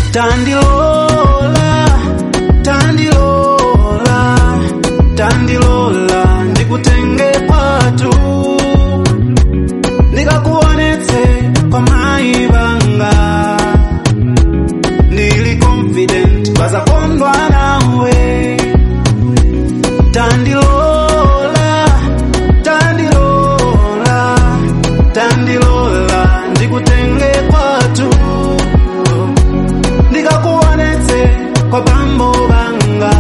tandilola tandilola tandilola ndikutenge kwatu ndikakuonetse kwa mai vanga ndili confident vazakondwa nawe tandilola tandilola tandilola ndikutenge kwatu ndikakuonetse kwa bambo vanga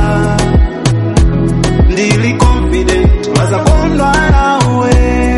ndili confident vazakondwa nawe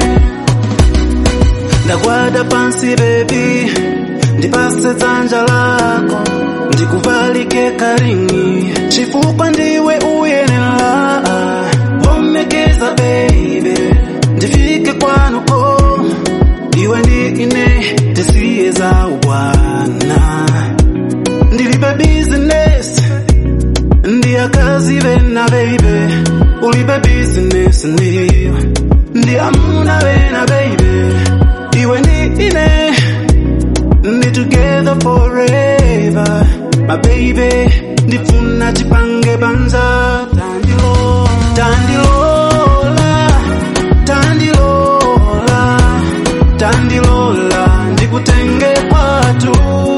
ndagwada pansi bebi ndipase dzanja lako ndikuvalike karingi chifukwa ndiwe uyenera womekeza beibe ndifike kwanuko iwe ndi ine tisiye za ubwana ndilibe business ndiyakazi vena beibe ulibe business ndiyo ndiyamuna vena beibe iwe ndi ine ndi together forever my baby ndifuna chipange banza tandilola tandilola tandilola tandilola ndikutenge kwatu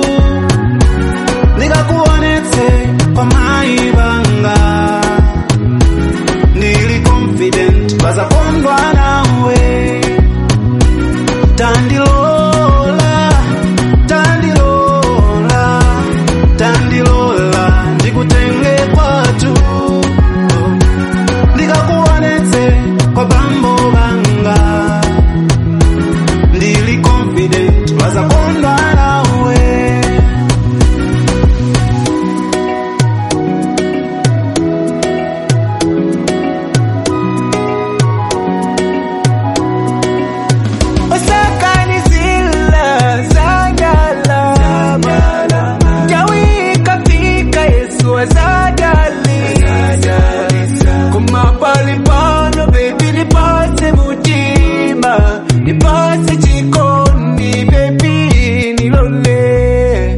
ndikakuonetse kwa mai vanga ndili confident vazakondwa nawe tandilola tandilola tandilola ndikutenge kwatu ndikakuonetse kwa bambo vanga ndili confident vazakondwa nawe Usakanizila zanyalama Jawika fika Yesu azajali Kumapali pano baby nipate mutima Nipate jikoni baby nilole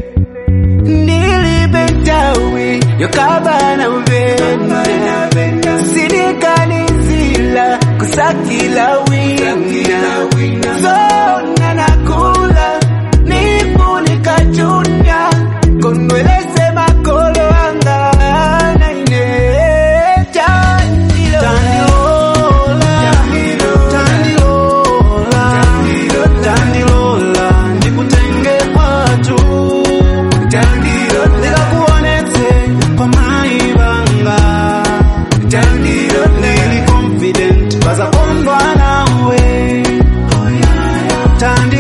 Nilibentawi yokabana uvenda Sinikanizila kusakila wina Zona nakula nifunika chunya Konweleze makolo anga naine Chandilo tandilola tandilola tandilola ndikutenge kwatu ndikakuonetse kwa mai vanga ndili confident vazakondwa nawe tandi